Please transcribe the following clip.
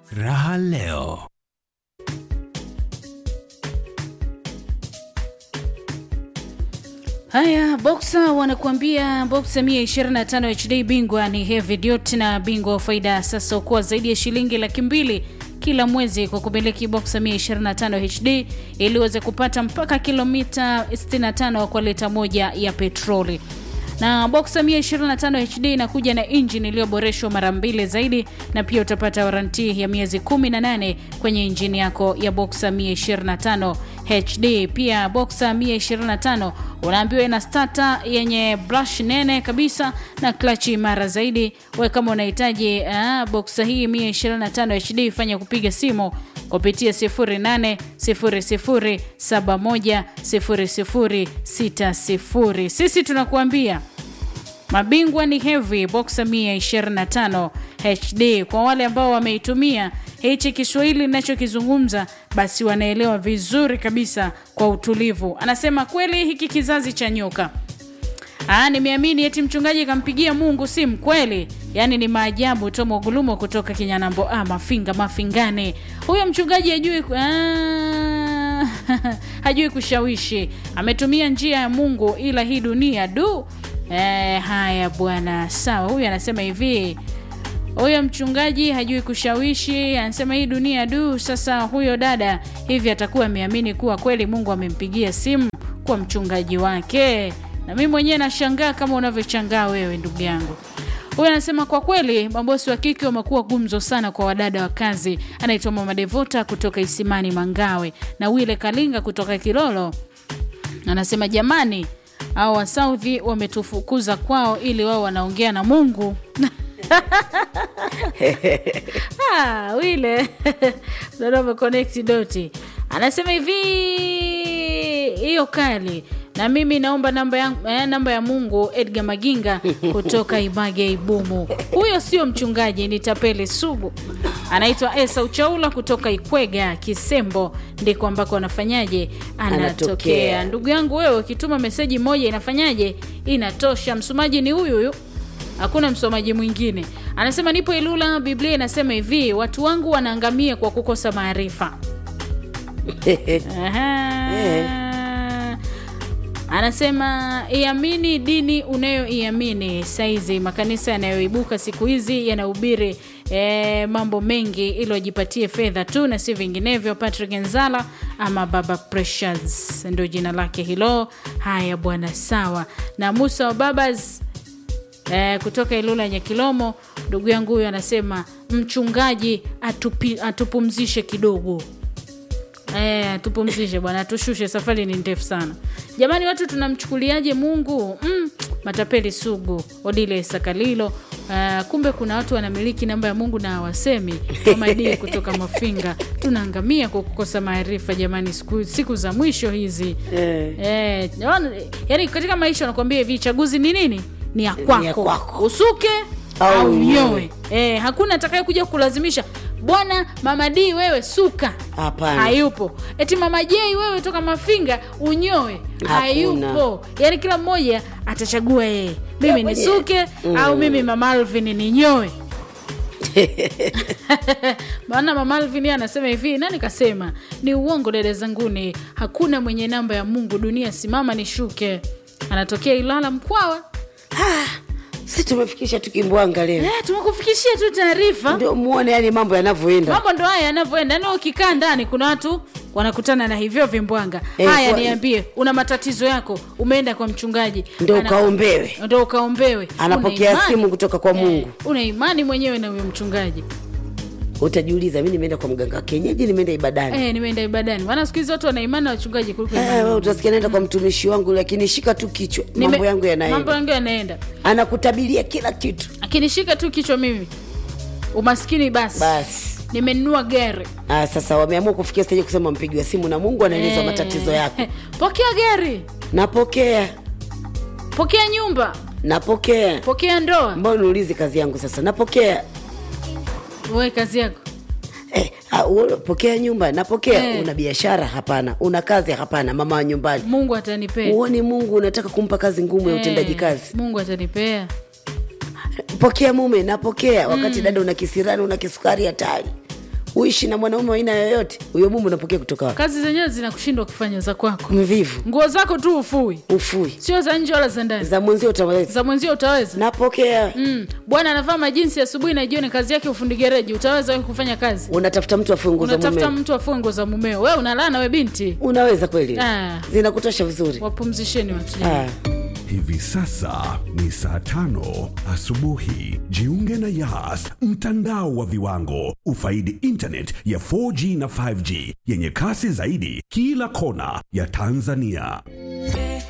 Raha leo. Haya, Boxer wanakuambia Boxer 125 HD bingwa ni Heavy Duty na bingwa wa faida sasa ukuwa zaidi ya shilingi laki mbili kila mwezi kwa kumiliki Boxer 125 HD ili uweze kupata mpaka kilomita 65 kwa lita moja ya petroli na Boxer 125 HD inakuja na injini iliyoboreshwa mara mbili zaidi, na pia utapata waranti ya miezi 18 kwenye injini yako ya Boxer 125 HD. Pia Boxer 125 unaambiwa ina starter yenye brush nene kabisa na klachi imara zaidi. We kama unahitaji uh, Boxer hii 125 HD, fanya kupiga simu kupitia 0800710060. Sisi tunakuambia mabingwa ni Heavy Boxer 125 HD. Kwa wale ambao wameitumia hichi Kiswahili ninachokizungumza, basi wanaelewa vizuri kabisa kwa utulivu. Anasema kweli hiki kizazi cha nyoka Ah, nimeamini eti mchungaji kampigia Mungu simu kweli. Yaani ni maajabu. Tomo Gulumo kutoka Kinyanambo ah, Mafinga Mafingane. Huyo mchungaji hajui ah, hajui kushawishi. Ametumia njia ya Mungu ila hii dunia du. Eh, haya bwana. Sawa, huyu anasema hivi. Huyo mchungaji hajui kushawishi, anasema hii dunia du. Sasa huyo dada hivi atakuwa ameamini kuwa kweli Mungu amempigia simu kwa mchungaji wake na mimi mwenyewe nashangaa kama unavyochangaa wewe ndugu yangu. Huyu anasema kwa kweli mabosi wa kike wamekuwa gumzo sana kwa wadada wa kazi. Anaitwa Mama Devota kutoka Isimani Mangawe na Wile Kalinga kutoka Kilolo. Anasema jamani, au wasaudhi wametufukuza kwao ili wao wanaongea na Mungu. ah, Wile ndio ameconnect doti. Anasema hivi hiyo kali na mimi naomba namba ya, eh, namba ya Mungu. Edgar Maginga kutoka Image Ibumu, huyo sio mchungaji, ni tapeli sugu. Anaitwa Esa Uchaula kutoka Ikwega Kisembo, ndiko ambako anafanyaje, anatokea. Anatokea. Ndugu yangu wewe, ukituma meseji moja inafanyaje, inatosha. Msomaji ni huyu huyu hakuna msomaji mwingine. Anasema nipo Ilula, Biblia inasema hivi, watu wangu wanaangamia kwa kukosa maarifa. Aha. Anasema iamini dini unayoiamini. Saizi makanisa yanayoibuka siku hizi yanahubiri e, mambo mengi ili wajipatie fedha tu na si vinginevyo. Patrick Nzala ama Baba Precious ndio jina lake hilo. Haya bwana, sawa. Na Musa wa Babas e, kutoka Ilula Nyakilomo, ndugu yangu huyu anasema mchungaji atupi, atupumzishe kidogo. Eh, tupumzishe bwana, tushushe, safari ni ndefu sana jamani. Watu tunamchukuliaje Mungu? Mm, matapeli sugu. Odile Sakalilo. Uh, kumbe kuna watu wanamiliki namba ya Mungu na hawasemi. Kama Idi kutoka Mafinga, tunaangamia kwa kukosa maarifa jamani, siku, siku za mwisho hizi Eh. eh, yani katika maisha wanakuambia hivi, chaguzi ni nini? Ni ya kwako, ya kwako. usuke Au au unyoe. nyoe. Eh, hakuna atakaye kuja kulazimisha bwana mama D wewe suka Hapana. hayupo eti mama J wewe toka mafinga unyoe Hakuna. hayupo yaani kila mmoja atachagua yeye mimi Ya nisuke au mimi mama Alvin ninyoe maana mama Alvin yeye anasema hivi nani kasema ni uongo dada zanguni hakuna mwenye namba ya mungu dunia simama nishuke anatokea ilala mkwawa si tumefikisha tukimbwanga leo eh, tumekufikishia tu taarifa ndio muone yani mambo yanavyoenda mambo ndo haya yanavyoenda yani ukikaa ndani kuna watu wanakutana na hivyo vimbwanga Eh, haya kwa- niambie una matatizo yako umeenda kwa mchungaji Ndo Ana- ukaombewe. ndo ukaombewe Anapokea Una imani? simu kutoka kwa Mungu. una imani mwenyewe na huyo mchungaji utajiuliza mi nimeenda kwa mganga wa kienyeji nimeenda ibadani eh, nimeenda ibadani maana siku hizi watu wana imani na wachungaji kuliko Eh, imani. wewe utasikia naenda kwa mtumishi wangu lakini shika tu kichwa Nime- mambo yangu mambo yanaenda yangu yanaenda anakutabiria kila kitu akinishika tu kichwa mimi umaskini basi basi nimenunua gari ah, sasa wameamua kufikia steji kusema mpigiwa simu na mungu anaeleza Eh, matatizo yako pokea gari napokea pokea nyumba napokea pokea ndoa mbona niulizi kazi yangu sasa napokea we kazi yako Eh, ah, u- pokea nyumba napokea Eh. una biashara hapana una kazi hapana mama wa nyumbani mungu atanipea uoni mungu unataka kumpa kazi ngumu ya Eh, utendaji kazi mungu atanipea pokea mume napokea wakati dada una kisirani una kisukari hatari uishi na mwanaume wa aina yoyote huyo mume unapokea kutoka wapi kazi zenyewe zinakushindwa kufanya za kwako mvivu nguo zako tu ufui ufui sio za nje wala za ndani za mwenzio utaweza za mwenzio utaweza napokea mm. bwana anavaa majinsi asubuhi na jioni kazi yake ufundi gereji utaweza wewe kufanya kazi unatafuta mtu afue nguo za unatafuta mume mtu afue nguo za mumeo we unalana we binti unaweza kweli Ah. zinakutosha vizuri wapumzisheni watu ah. Hivi sasa ni saa tano asubuhi. Jiunge na Yas, mtandao wa viwango. Ufaidi internet ya 4G na 5G yenye kasi zaidi kila kona ya Tanzania.